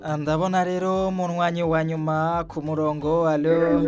Ah, ndabona rero munywanyi wa nyuma ku murongo alo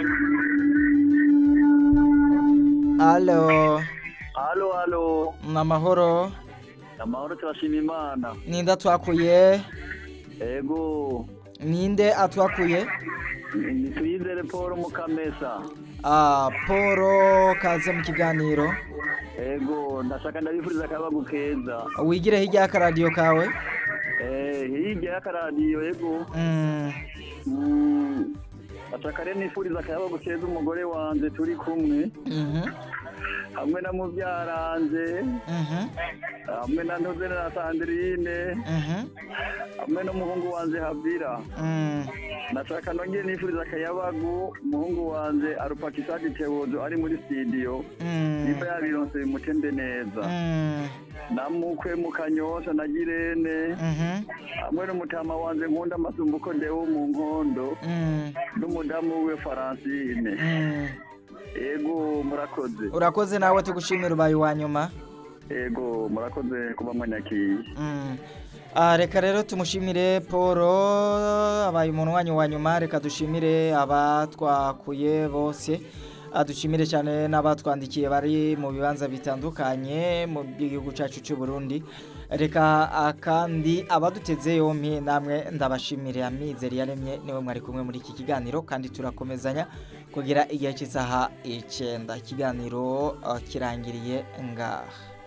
alo halo halo namahoro amahoro turashima imana ninde atwakuye ego ninde atwakuye ni tuyizere paul mukamesa ah poro kaze mu kiganiro ego ndashaka ndabifuriza akabagu keza wigire hirya y'akaradiyo kawe eh hirya y'akaradiyo ego mm. Mm, ndashaka rero nifuriza akabagu keza umugore wanje turi kumwe mhm hamwe na mubyaranje mhm hamwe na ntuzene na sandrine mhm hamwe n'umuhungu wanje habira mm. ndashaka nongere nifuriza akayabagu umuhungu wanje arupakisadi tewozo ari muri studio mm. niba yabironse bimutembe neza mm. namukwe mu kanyosha na girene mhm hamwe n'umutama wanje nkunda amasumbuko ndewo mu nkondo mm. n'umudamu we faransine mm. ego murakoze urakoze nawe tugushimira ubaye uwa nyuma ego murakoze kuba mwanyakiye Mm. Ah, reka rero tumushimire paul abaye umunywanyi wa nyuma reka dushimire abatwakuye bose Ah, dushimire cyane n'abatwandikiye bari mu bibanza bitandukanye mu gihugu cyacu cy'u Burundi reka ah, kandi abaduteze yompi namwe ndabashimire amizero yaremye niwe mwari kumwe muri iki kiganiro kandi turakomezanya kugira igihe cy'isaha icyenda ikiganiro ah, kirangiriye ngaha